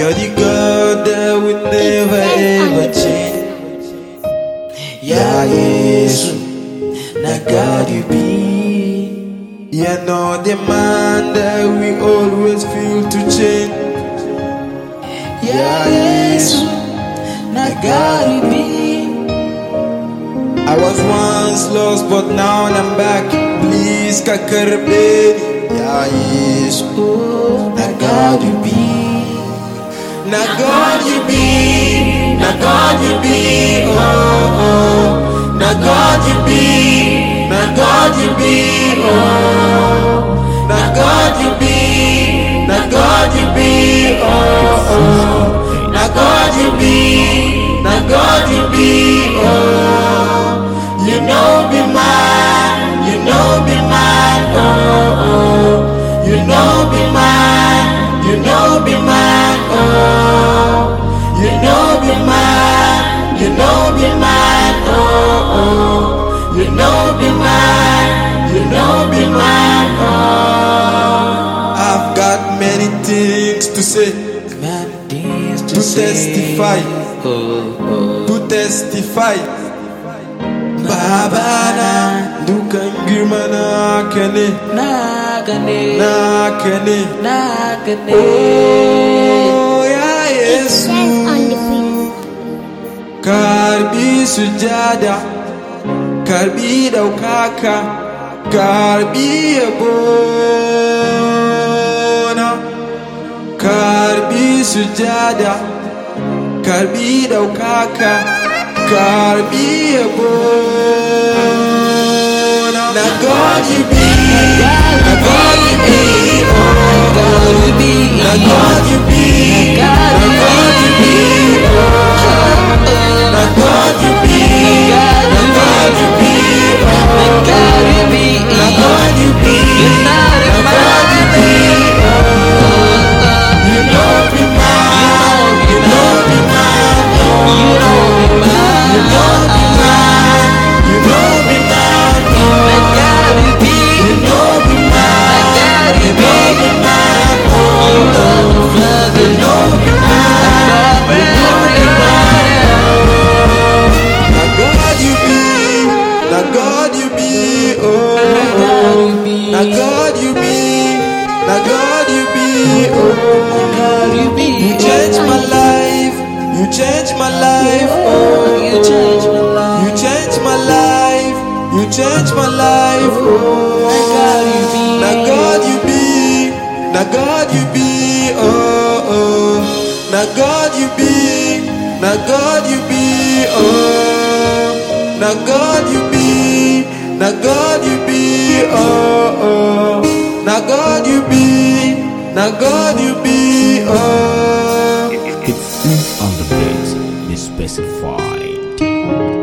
You're the God that will never ever change. Yeah, Jesus, now God you be. You're not the man that we always feel to change. Yeah, Jesus, now God you be. I was once lost, but now I'm back. Please, kakarbe. Yeah, Jesus, now God you be. Now God you be, now God you be, oh oh. Now God you be, now God you be, oh. Now God you be, now God you be, oh oh. Now God you be, now God you be, oh. You know be mine, you know be mine, oh oh. You know be mine, you know be mine, oh. You know be mine, you know be mine, oh oh. You know be mine, you know be mine, oh. I've got many things to say, to testify, to testify. Babana dukan girma na ka ne, Naka ne, na ka ne. naka ne. Oh ya Yesu, Stress on the beat. karbi sujada, karbi daukaka, karbi yabona, karbi sujada, karbi daukaka, karbi yabona. Na God you be, na God you be, oh. God will be, Na God you be, God na will God you be, oh. Na God you be, na God you be, oh. God will be, Na God you be, You're not a na God you be, oh. You know be mine, you know be mine, oh. You know me, You know be mine, you know be mine, oh. my God will be, You know be mine, God you will know be, be mine, oh. you love me, love You me, know be mine, you know be mine, Na God you be, na God you be, oh. God will be, Na God you be, na God you be, oh. God will be, You change my life, you change my life, oh. you change my life. You change my life, you change my life, oh. God you be, Na God you be, na God you be, oh oh. Na God you be, na God you be, oh. Na God you be, na God you be, oh oh. Na God you be, na God you be, oh. It's on the mix, be specified.